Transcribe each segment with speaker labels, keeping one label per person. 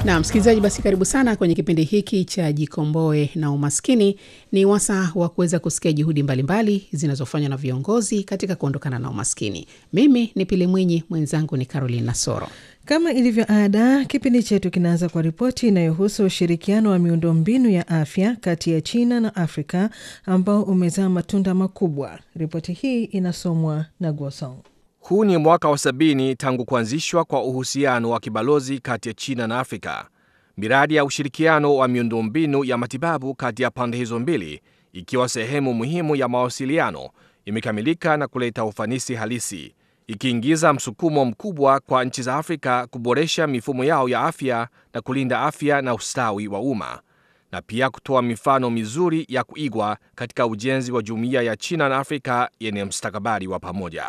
Speaker 1: Na msikilizaji, basi karibu sana kwenye kipindi hiki cha Jikomboe na Umaskini. Ni wasaa wa kuweza kusikia juhudi mbalimbali zinazofanywa na viongozi katika kuondokana na umaskini. Mimi ni Pili Mwinyi, mwenzangu ni Caroline Nasoro.
Speaker 2: Kama ilivyo ada, kipindi chetu kinaanza kwa ripoti inayohusu ushirikiano wa miundombinu ya afya kati ya China na Afrika ambao umezaa matunda makubwa. Ripoti hii inasomwa na Guosong.
Speaker 3: Huu ni mwaka wa sabini tangu kuanzishwa kwa uhusiano wa kibalozi kati ya China na Afrika. Miradi ya ushirikiano wa miundombinu ya matibabu kati ya pande hizo mbili, ikiwa sehemu muhimu ya mawasiliano, imekamilika na kuleta ufanisi halisi, ikiingiza msukumo mkubwa kwa nchi za Afrika kuboresha mifumo yao ya afya na kulinda afya na ustawi wa umma, na pia kutoa mifano mizuri ya kuigwa katika ujenzi wa jumuiya ya China na Afrika yenye mustakabali wa pamoja.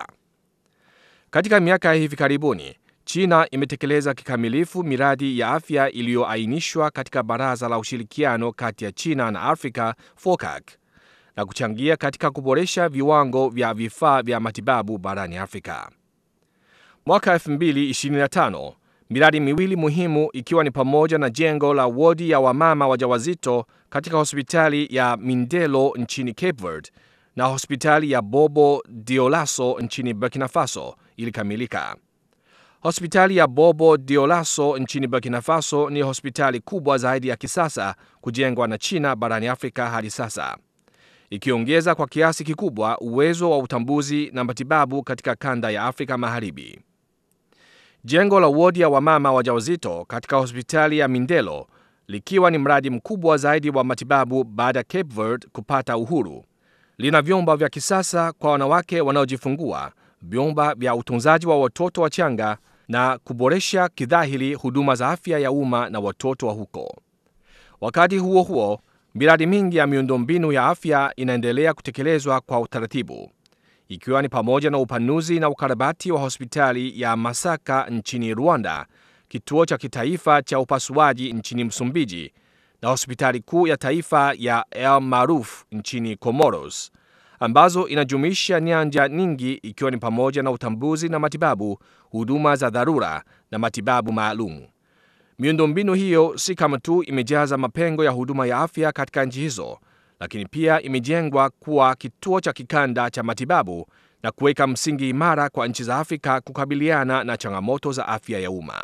Speaker 3: Katika miaka ya hivi karibuni, China imetekeleza kikamilifu miradi ya afya iliyoainishwa katika Baraza la Ushirikiano kati ya China na Afrika FOCAC na kuchangia katika kuboresha viwango vya vifaa vya matibabu barani Afrika. Mwaka 2025, miradi miwili muhimu ikiwa ni pamoja na jengo la wodi ya wamama wajawazito katika hospitali ya Mindelo nchini Cape Verde na hospitali ya Bobo Dioulasso nchini Burkina Faso ilikamilika. Hospitali ya Bobo Dioulasso nchini Burkina Faso ni hospitali kubwa zaidi ya kisasa kujengwa na China barani Afrika hadi sasa, ikiongeza kwa kiasi kikubwa uwezo wa utambuzi na matibabu katika kanda ya Afrika Magharibi. Jengo la wodi ya wamama wajawazito katika hospitali ya Mindelo likiwa ni mradi mkubwa zaidi wa matibabu baada ya Cape Verde kupata uhuru lina vyumba vya kisasa kwa wanawake wanaojifungua, vyumba vya utunzaji wa watoto wachanga na kuboresha kidhahiri huduma za afya ya umma na watoto wa huko. Wakati huo huo, miradi mingi ya miundombinu ya afya inaendelea kutekelezwa kwa utaratibu, ikiwa ni pamoja na upanuzi na ukarabati wa hospitali ya Masaka nchini Rwanda, kituo cha kitaifa cha upasuaji nchini Msumbiji na hospitali kuu ya taifa ya El Maruf nchini Comoros, ambazo inajumuisha nyanja nyingi ikiwa ni pamoja na utambuzi na matibabu, huduma za dharura na matibabu maalum. Miundombinu hiyo si kama tu imejaza mapengo ya huduma ya afya katika nchi hizo, lakini pia imejengwa kuwa kituo cha kikanda cha matibabu na kuweka msingi imara kwa nchi za Afrika kukabiliana na changamoto za afya ya umma.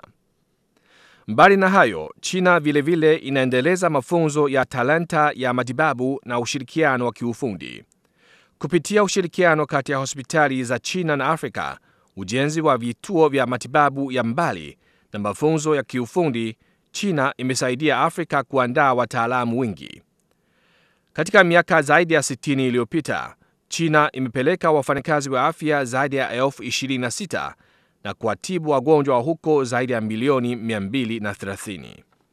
Speaker 3: Mbali na hayo, China vilevile vile inaendeleza mafunzo ya talanta ya matibabu na ushirikiano wa kiufundi kupitia ushirikiano kati ya hospitali za China na Afrika, ujenzi wa vituo vya matibabu ya mbali na mafunzo ya kiufundi. China imesaidia Afrika kuandaa wataalamu wengi. Katika miaka zaidi ya 60 iliyopita, China imepeleka wafanyakazi wa afya zaidi ya elfu 26 na kuwatibu wagonjwa wa huko zaidi ya milioni 230.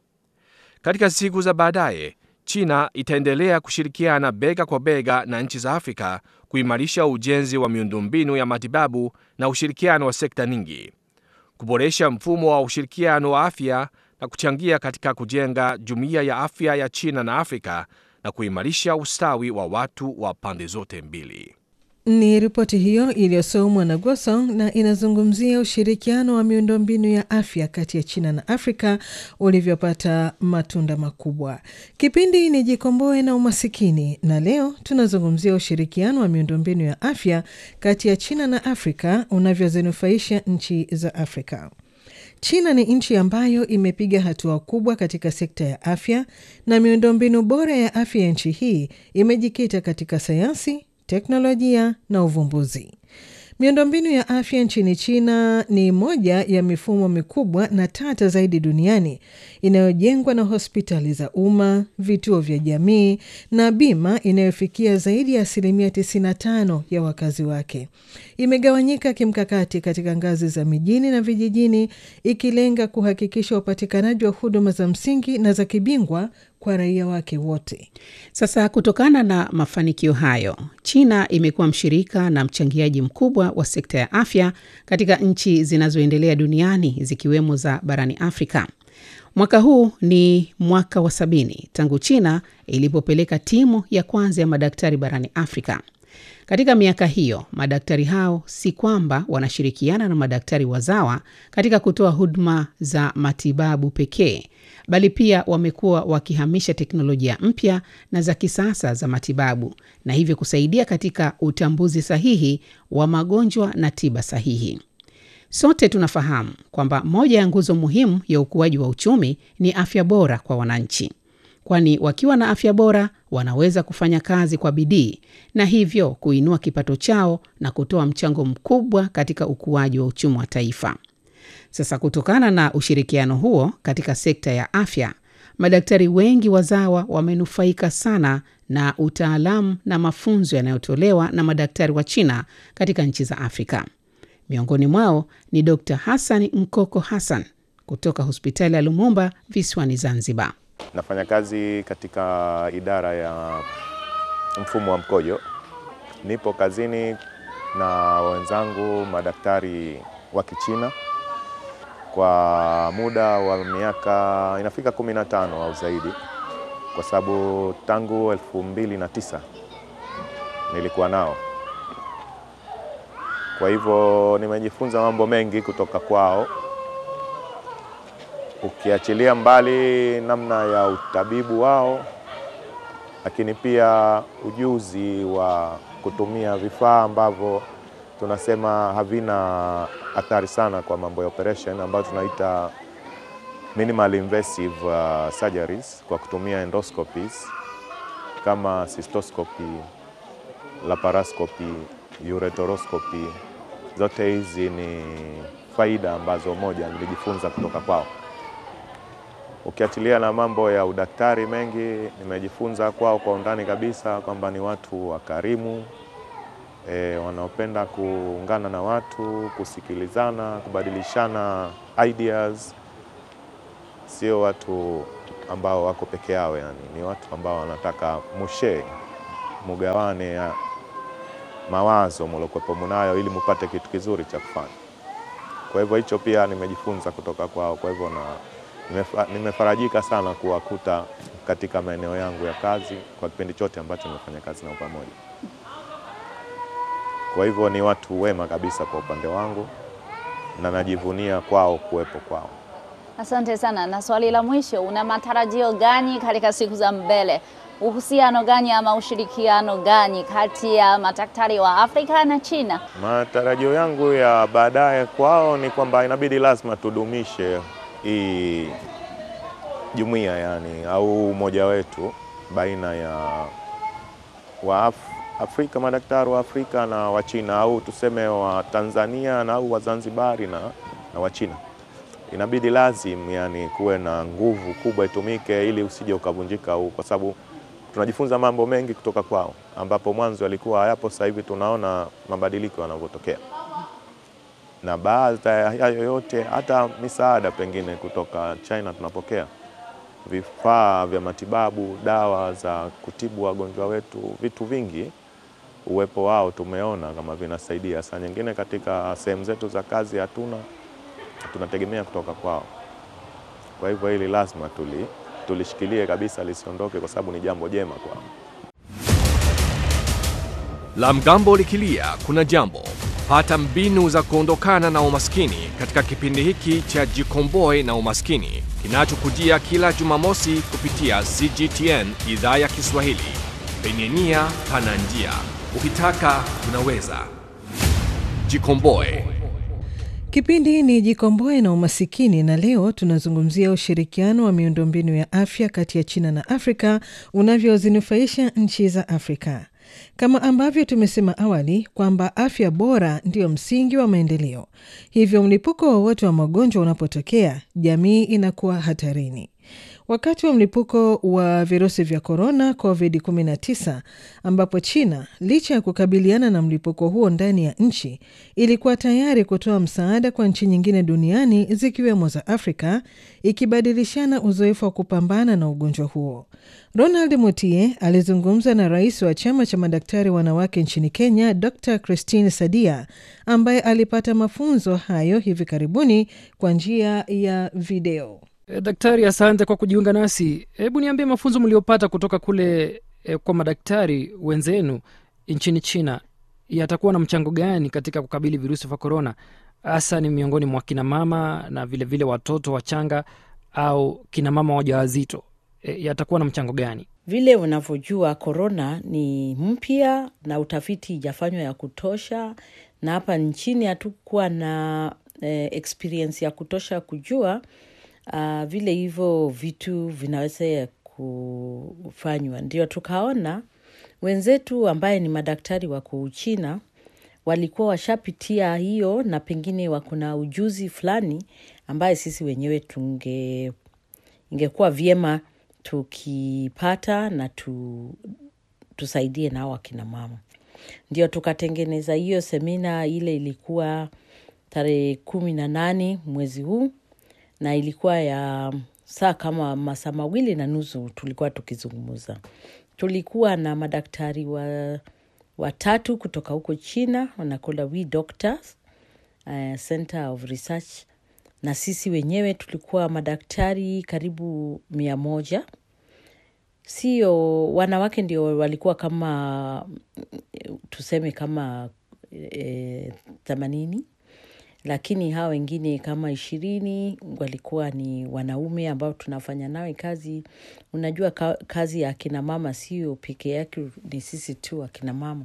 Speaker 3: Katika siku za baadaye, China itaendelea kushirikiana bega kwa bega na nchi za Afrika kuimarisha ujenzi wa miundombinu ya matibabu na ushirikiano wa sekta nyingi, kuboresha mfumo wa ushirikiano wa afya na kuchangia katika kujenga jumuiya ya afya ya China na Afrika na kuimarisha ustawi wa watu wa pande zote mbili.
Speaker 2: Ni ripoti hiyo iliyosomwa na Gosong na inazungumzia ushirikiano wa miundombinu ya afya kati ya China na Afrika ulivyopata matunda makubwa. Kipindi ni Jikomboe na Umasikini, na leo tunazungumzia ushirikiano wa miundombinu ya afya kati ya China na Afrika unavyozinufaisha nchi za Afrika. China ni nchi ambayo imepiga hatua kubwa katika sekta ya afya na miundombinu bora ya afya ya nchi hii imejikita katika sayansi teknolojia na uvumbuzi. Miundombinu ya afya nchini China ni moja ya mifumo mikubwa na tata zaidi duniani inayojengwa na hospitali za umma, vituo vya jamii na bima inayofikia zaidi ya asilimia 95 ya wakazi wake. Imegawanyika kimkakati katika ngazi za mijini na vijijini, ikilenga kuhakikisha upatikanaji wa huduma za msingi na za kibingwa kwa raia wake wote.
Speaker 1: Sasa, kutokana na mafanikio hayo, China imekuwa mshirika na mchangiaji mkubwa wa sekta ya afya katika nchi zinazoendelea duniani zikiwemo za barani Afrika. Mwaka huu ni mwaka wa sabini tangu China ilipopeleka timu ya kwanza ya madaktari barani Afrika. Katika miaka hiyo, madaktari hao si kwamba wanashirikiana na madaktari wazawa katika kutoa huduma za matibabu pekee, bali pia wamekuwa wakihamisha teknolojia mpya na za kisasa za matibabu na hivyo kusaidia katika utambuzi sahihi wa magonjwa na tiba sahihi. Sote tunafahamu kwamba moja ya nguzo muhimu ya ukuaji wa uchumi ni afya bora kwa wananchi, kwani wakiwa na afya bora wanaweza kufanya kazi kwa bidii na hivyo kuinua kipato chao na kutoa mchango mkubwa katika ukuaji wa uchumi wa taifa. Sasa, kutokana na ushirikiano huo katika sekta ya afya, madaktari wengi wazawa wamenufaika sana na utaalamu na mafunzo yanayotolewa na madaktari wa China katika nchi za Afrika. Miongoni mwao ni Dr. Hassan Nkoko Hassan kutoka hospitali ya Lumumba visiwani Zanzibar.
Speaker 4: Nafanya kazi katika idara ya mfumo wa mkojo. Nipo kazini na wenzangu madaktari wa Kichina kwa muda wa miaka inafika 15 au zaidi, kwa sababu tangu elfu mbili na tisa nilikuwa nao. Kwa hivyo nimejifunza mambo mengi kutoka kwao, ukiachilia mbali namna ya utabibu wao, lakini pia ujuzi wa kutumia vifaa ambavyo tunasema havina athari sana kwa mambo ya operation ambayo tunaita minimal invasive uh, surgeries kwa kutumia endoscopies kama cystoscopy, laparoscopy, ureteroscopy. Zote hizi ni faida ambazo moja nilijifunza kutoka kwao. Ukiachilia na mambo ya udaktari mengi nimejifunza kwao kwa undani kabisa, kwamba ni watu wakarimu e, wanaopenda kuungana na watu, kusikilizana, kubadilishana ideas. Sio watu ambao wako peke yao, yani ni watu ambao wanataka mushe mugawane ya mawazo muliokuwepo munayo ili mupate kitu kizuri cha kufanya. Kwa hivyo hicho pia nimejifunza kutoka kwao. Kwa hivyo na nimefarajika sana kuwakuta katika maeneo yangu ya kazi kwa kipindi chote ambacho nimefanya kazi nao pamoja. Kwa hivyo ni watu wema kabisa kwa upande wangu na najivunia kwao kuwepo kwao.
Speaker 5: Asante sana. Na swali la mwisho, una matarajio gani katika siku za mbele? Uhusiano gani ama ushirikiano gani kati ya madaktari wa Afrika na China?
Speaker 4: Matarajio yangu ya baadaye kwao ni kwamba inabidi lazima tudumishe hii jumuiya yani, au umoja wetu baina ya wa Af Afrika, madaktari wa Afrika na wa China, au tuseme wa Tanzania na au Wazanzibari na, na wa China. Inabidi lazim yani kuwe na nguvu kubwa itumike ili usije ukavunjika huu, kwa sababu tunajifunza mambo mengi kutoka kwao, ambapo mwanzo yalikuwa hayapo. Sasa hivi tunaona mabadiliko yanavyotokea, na baada ya hayo yote, hata misaada pengine kutoka China tunapokea vifaa vya matibabu, dawa za kutibu wagonjwa wetu, vitu vingi. Uwepo wao tumeona kama vinasaidia. Saa nyingine katika sehemu zetu za kazi hatuna, tunategemea kutoka kwao. Kwa hivyo hili lazima tuli tulishikilie kabisa lisiondoke, kwa sababu ni jambo jema kwao.
Speaker 3: La mgambo likilia kuna jambo. Pata mbinu za kuondokana na umaskini katika kipindi hiki cha Jikomboe na Umaskini kinachokujia kila Jumamosi kupitia CGTN idhaa ya Kiswahili. Penye nia pana njia, ukitaka unaweza. Jikomboe.
Speaker 2: Kipindi ni Jikomboe na Umasikini, na leo tunazungumzia ushirikiano wa miundombinu ya afya kati ya China na Afrika unavyozinufaisha nchi za Afrika. Kama ambavyo tumesema awali kwamba afya bora ndiyo msingi wa maendeleo, hivyo mlipuko wowote wa magonjwa unapotokea, jamii inakuwa hatarini. Wakati wa mlipuko wa virusi vya korona COVID-19, ambapo China licha ya kukabiliana na mlipuko huo ndani ya nchi, ilikuwa tayari kutoa msaada kwa nchi nyingine duniani zikiwemo za Afrika, ikibadilishana uzoefu wa kupambana na ugonjwa huo. Ronald Mutie alizungumza na rais wa chama cha madaktari wanawake nchini Kenya, Dr Christine Sadia, ambaye alipata mafunzo hayo hivi karibuni kwa njia ya video.
Speaker 6: E, daktari, asante kwa kujiunga nasi. Hebu niambie mafunzo mliopata kutoka kule e, kwa madaktari wenzenu nchini China yatakuwa na mchango gani katika kukabili virusi vya korona, hasa ni miongoni mwa kina mama na vilevile vile watoto wachanga au kina mama wajawazito? E, yatakuwa na mchango gani?
Speaker 7: Vile unavyojua korona ni mpya na utafiti ijafanywa ya kutosha, na hapa nchini hatukuwa na eh, experience ya kutosha kujua uh, vile hivyo vitu vinaweza kufanywa. Ndio tukaona wenzetu ambaye ni madaktari wako Uchina walikuwa washapitia hiyo, na pengine wako na ujuzi fulani ambaye sisi wenyewe tunge ingekuwa vyema tukipata na tu, tusaidie nao akina mama. Ndio tukatengeneza hiyo semina, ile ilikuwa tarehe kumi na nane mwezi huu, na ilikuwa ya saa kama masaa mawili na nusu tulikuwa tukizungumza. Tulikuwa na madaktari wa watatu kutoka huko China wanakola We Doctors uh, Center of Research, na sisi wenyewe tulikuwa madaktari karibu mia moja. Sio wanawake ndio walikuwa kama tuseme kama themanini e, lakini hawa wengine kama ishirini walikuwa ni wanaume ambao tunafanya nawe kazi. Unajua ka, kazi ya akina mama sio peke yake ni sisi tu akina mama.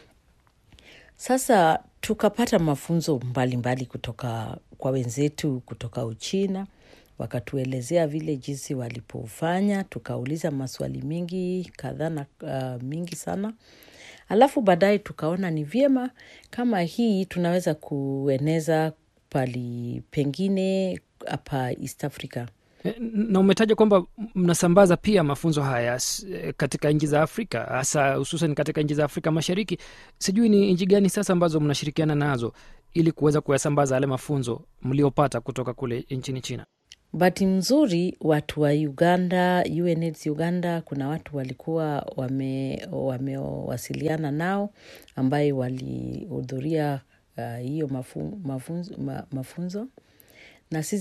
Speaker 7: Sasa tukapata mafunzo mbalimbali mbali kutoka kwa wenzetu kutoka Uchina, wakatuelezea vile jinsi walipofanya, tukauliza maswali mingi kadhaa na uh, mingi sana alafu baadaye tukaona ni vyema kama hii tunaweza kueneza pali pengine hapa East Africa.
Speaker 6: Na umetaja kwamba mnasambaza pia mafunzo haya katika nchi za Afrika, hasa hususan katika nchi za Afrika Mashariki. Sijui ni nchi gani sasa ambazo mnashirikiana nazo ili kuweza kuyasambaza yale mafunzo mliopata kutoka kule nchini China?
Speaker 7: Bahati mzuri watu wa Uganda, UNAIDS Uganda, kuna watu walikuwa wamewasiliana wame nao ambaye walihudhuria hiyo uh, mafu, mafunzo, ma, mafunzo na sisi